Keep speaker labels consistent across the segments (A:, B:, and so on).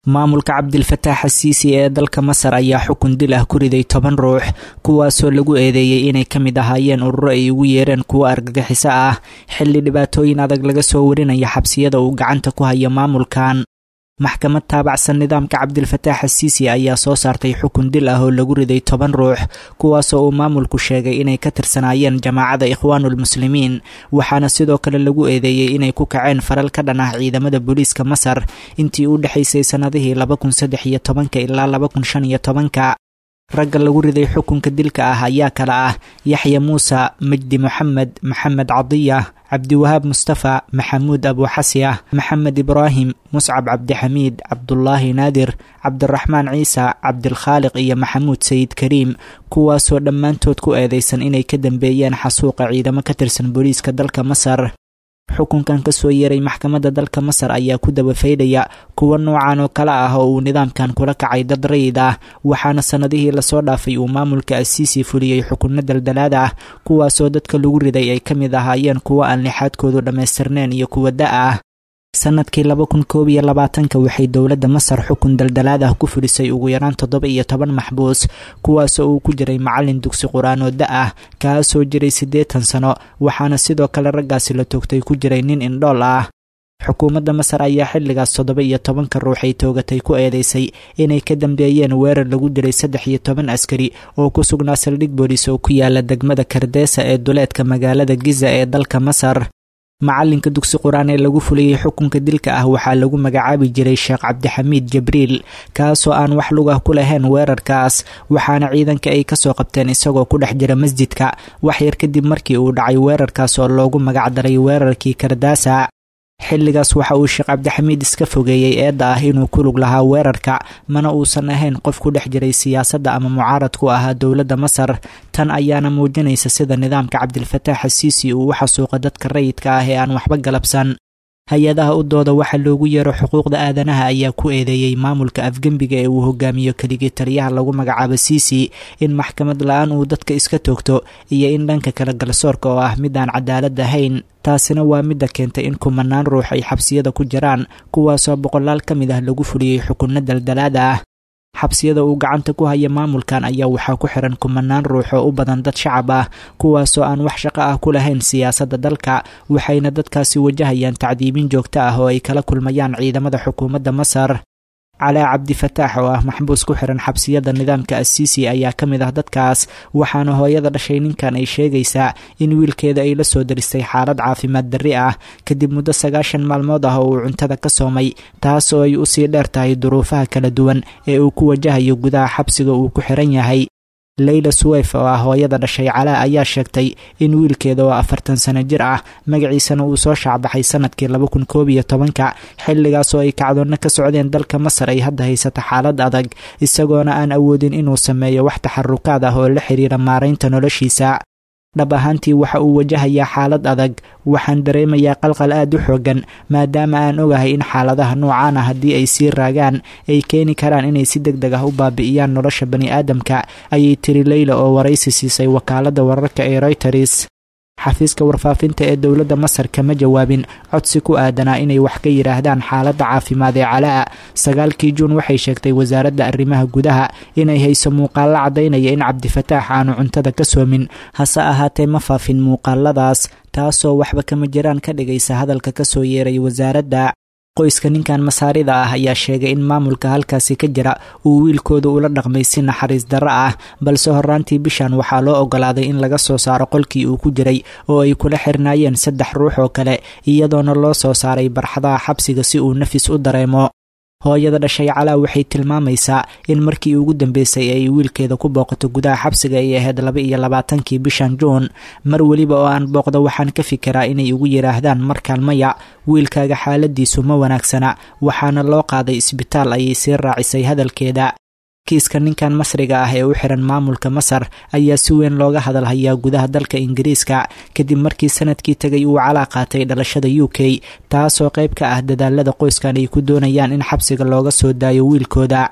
A: maamulka cabdilfataax asiisi ee dalka masar ayaa xukun dil ah ku riday toban ruux kuwaasoo lagu eedeeyey inay ka mid ahaayeen ururo ay ugu yeereen kuwo argagixiso ah xilli dhibaatooyin adag laga soo warinaya xabsiyada uu gacanta ku haya maamulkan maxkamad taabacsan nidaamka cabdilfataax asiisi ayaa soo saartay xukun dil ah oo lagu riday toban ruux kuwaasoo uu maamulku sheegay inay ka tirsanaayeen jamaacada ikhwaanulmuslimiin waxaana sidoo kale lagu eedeeyey inay ku kaceen faral ka dhan ah ciidamada booliiska masar intii u dhexaysay sannadihii laba kun saddex iyo tobanka ilaa laba kun shan iyo tobanka ragga lagu riday xukunka dilka ah ayaa kala ah yaxya muuse majdi moxamed maxamed cadiya cabdiwahaab mustafa maxamuud abuuxasiyah maxamed ibraahim muscab cabdixamiid cabdulaahi naadir cabdiraxmaan ciise cabdilkhaaliq iyo maxamuud sayid kariim kuwaasoo dhammaantood ku eedeysan inay ka dambeeyeen xasuuqa ciidamo ka tirsan booliiska dalka masar xukunkan ka soo yeeray maxkamadda dalka masar ayaa ku dabafaydhaya kuwa noocan oo kale ah oo uu nidaamkan kula kacay dad rayid ah waxaana sannadihii lasoo dhaafay uu maamulka asiisi fuliyey xukunno daldalaad ah kuwaasoo dadka lagu riday ay ka mid ahaayeen kuwo aan lixaadkoodu dhammaystirneen iyo kuwa da ah sanadkii laba kun koob iyo labaatanka waxay dowladda masar xukun daldalaad ah ku fulisay ugu yaraan toddoba iyo toban maxbuus kuwaasoo uu ku jiray macallin dugsi qur-aan oo da ah kaasoo jiray siddeetan sano waxaana sidoo kale raggaasi la toogtay ku jiray nin indhool ah xukuumadda masar ayaa xilligaas toddoba iyo tobanka ruux ay toogatay ku eedeysay inay ka dambeeyeen weerar lagu dilay saddex iyo toban askari oo ku sugnaa saldhig booliis oo ku yaala degmada kardeesa ee duleedka magaalada giza ee dalka masar macalinka dugsi qur-aan ee lagu fuliyey xukunka dilka ah waxaa lagu magacaabi jiray sheekh cabdixamiid jibriil kaasoo aan wax lugah ku lahayn weerarkaas waxaana ciidanka ay kasoo qabteen isagoo ku dhex jira masjidka wax yar kadib markii uu dhacay weerarkaas oo loogu magacdaray weerarkii kardaasa xilligaas waxa uu sheekh cabdixamiid iska fogeeyey eedda ah inuu ku lug lahaa weerarka mana uusan ahayn qof ku dhex jiray siyaasadda ama mucaarad ku ahaa dowladda masar tan ayaana muujinaysa sida nidaamka cabdilfataax asiisi uu u xasuuqa dadka rayidka ah ee aan waxba galabsan hay-adaha u dooda waxa loogu yeero xuquuqda aadanaha ayaa ku eedeeyey maamulka afgembiga ee uu hogaamiyo keligii taliyaha lagu magacaabo siisi in maxkamad la-aan uu dadka iska toogto iyo in dhanka kale galsoorka oo ah mid aan cadaalad ahayn taasina waa midda keentay in kumanaan ruux ay xabsiyada ku jiraan kuwaasoo boqolaal ka mid ah lagu fuliyey xukunno daldalaada ah xabsiyada uu gacanta ku haya maamulkan ayaa waxaa ku xiran kumanaan ruux oo u badan dad shacab ah kuwaasoo aan wax shaqo ah ku lahayn siyaasadda dalka waxayna dadkaasi wajahayaan tacdiibin joogto ah oo ay kala kulmayaan ciidamada xukuumadda masar calaa cabdifataax oo ah maxbuus ku xiran xabsiyada nidaamka asiisi ayaa ka mid ah dadkaas waxaana hooyada dhashay ninkan ay sheegaysaa in wiilkeeda ay la soo daristay xaalad caafimaad darri ah kadib muddo sagaashan maalmood ah oo uu cuntada ka soomay taas oo ay usii dheer tahay duruufaha kala duwan ee uu ku wajahayo gudaha xabsiga uu ku xiran yahay leyla suweyf oo ah hooyada dhashay calaa ayaa sheegtay in wiilkeeda oo afartan sano jir ah magaciisana uu soo shaacbaxay sanadkii laba kun koob iyo tobanka xilligaas oo ay kacdoonno ka socdeen dalka masar ay hadda haysata xaalad adag isagoona aan awoodin inuu sameeyo wax taxarukaad ah oo la xiriira maaraynta noloshiisa dhab ahaantii waxa uu wajahayaa xaalad adag waxaan dareemayaa qalqal aad u xoogan maadaama aan ogahay in xaaladaha noocaan ah haddii ay sii raagaan ay keeni karaan inay si deg deg ah u baabi'iyaan nolosha bani aadamka ayay tiri leyla oo waraysi siisay wakaaladda wararka ee royters xafiiska warfaafinta ee dowladda masar kama jawaabin codsi ku aadanaa inay wax ka yidhaahdaan xaaladda caafimaad ee calaa sagaalkii juun waxay sheegtay wasaaradda arrimaha gudaha inay hayso muuqaallo caddaynaya in cabdifataax aanu cuntada ka soomin hase ahaatee ma faafin muuqaaladaas taasoo waxba kama jiraan ka dhigaysa hadalka ka soo yeeray wasaaradda qoyska ninkan masaarida ah ayaa sheegay in maamulka halkaasi ka jira uu wiilkooda ula dhaqmay si naxariis darro ah balse horraantii bishan waxaa loo ogolaaday in laga soo saaro qolkii uu ku jiray oo ay kula xirnaayeen saddex ruux oo kale iyadoona loo soo saaray barxadaha xabsiga si uu nafis u dareemo hooyada dhashay calaa waxay tilmaamaysaa in markii ugu dambeysay ay wiilkeeda ku booqato gudaha xabsiga ay ahayd laba iyo labaatankii bishan juun mar weliba oo aan booqdo waxaan ka fikiraa inay ugu yidhaahdaan markaan maya wiilkaaga xaaladiisu ma wanaagsana waxaana loo qaaday isbitaal ayay sii raacisay hadalkeeda kiiska ninkan masriga ah ee u xiran maamulka masar ayaa si weyn looga hadal hayaa gudaha dalka ingiriiska kadib markii sanadkii tegay uu calaa qaatay dhalashada u k taasoo qayb ka ah dadaalada qoyskan ay ku doonayaan in xabsiga looga soo daayo wiilkooda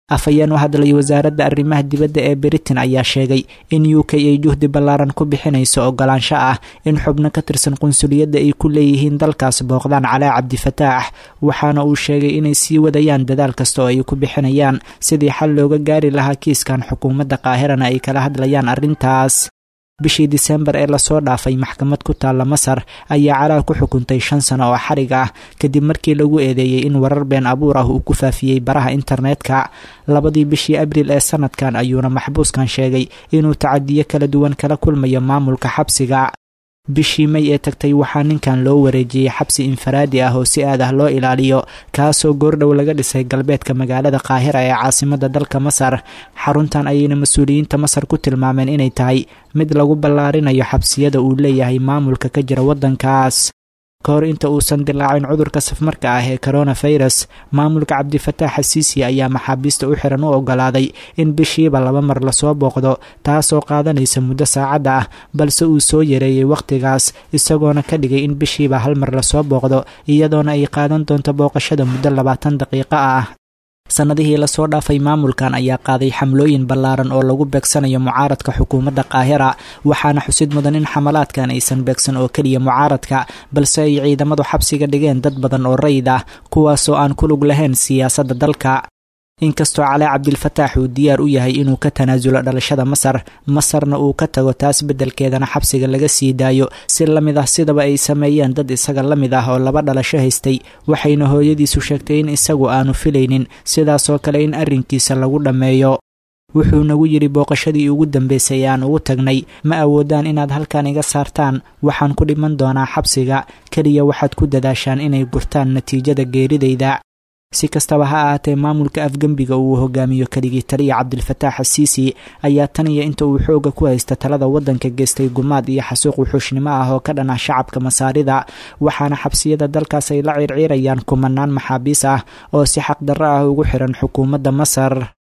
A: afhayeen u hadlay wasaaradda arrimaha dibadda ee britain ayaa sheegay in u k ay juhdi ballaaran ku bixinayso ogolaansho ah in xubno ka tirsan qunsuliyadda ay ku leeyihiin dalkaas booqdaan calaa cabdifataax waxaana uu sheegay inay sii wadayaan dadaal kasta oo ay ku bixinayaan sidii xal looga gaari lahaa kiiskan xukuumadda qaahirana ay kala hadlayaan arrintaas bishii disembar ee lasoo dhaafay maxkamad ku taalla masar ayaa calaa ku xukuntay shan sano oo xarig ah kadib markii lagu eedeeyey in warar been abuur ah uu ku faafiyey baraha internetka labadii bishii abriil ee sanadkan ayuuna maxbuuskan sheegay inuu tacadiyo kala duwan kala kulmayo maamulka xabsiga bishii may ee tagtay waxaa ninkan loo wareejiyey xabsi infaraadi ah oo si aad ah loo ilaaliyo kaasoo goordhow laga dhisay galbeedka magaalada qaahira ee caasimada dalka masar xaruntan ayayna mas-uuliyiinta masar ku tilmaameen inay tahay mid lagu ballaarinayo xabsiyada uu leeyahay maamulka ka jira waddankaas ka hor inta uusan dilaacin cudurka safmarka ah ee coronafirus maamulka cabdifataax xasiisi ayaa maxaabiista u xiran u ogolaaday in bishiiba laba mar lasoo booqdo taasoo qaadanaysa muddo saacadda ah balse uu soo yareeyey wakhtigaas isagoona ka dhigay in bishiiba hal mar lasoo booqdo iyadoona ay qaadan doonto booqashada muddo labaatan daqiiqo ah sannadihii lasoo dhaafay maamulkan ayaa qaaday xamlooyin ballaaran oo lagu beegsanayo mucaaradka xukuumadda qaahira waxaana xusid mudan in xamalaadkan aysan beegsan oo keliya mucaaradka balse ay ciidamadu xabsiga dhigeen dad badan oo rayid ah kuwaasoo aan ku lug lahayn siyaasadda dalka inkastoo calaa cabdilfataax uu diyaar u yahay inuu ka tanaasulo dhalashada masar masarna uu ka tago taas beddelkeedana xabsiga laga sii daayo si la mid ah sidaba ay sameeyeen dad isaga la mid ah oo laba dhalasho haystay waxayna hooyadiisu sheegtay in isagu aanu filaynin sidaasoo kale in arrinkiisa lagu dhammeeyo wuxuu nagu yidhi booqashadii ugu dambaysay aan ugu tagnay ma awoodaan inaad halkan iga saartaan waxaan ku dhiman doonaa xabsiga keliya waxaad ku dadaashaan inay gurtaan natiijada geeridayda si kastaba ha ahaatee maamulka afgembiga uu hogaamiyo keligii taliya cabdilfataax xasiisi ayaa tan iyo inta uu xooga ku haysta talada waddanka geystay gumaad iyo xasuuq wuxuushnimo ah oo ka dhan ah shacabka masaarida waxaana xabsiyada dalkaas ay la ciirciirayaan kumanaan maxaabiis ah oo si xaqdarro ah ugu xiran xukuumadda masar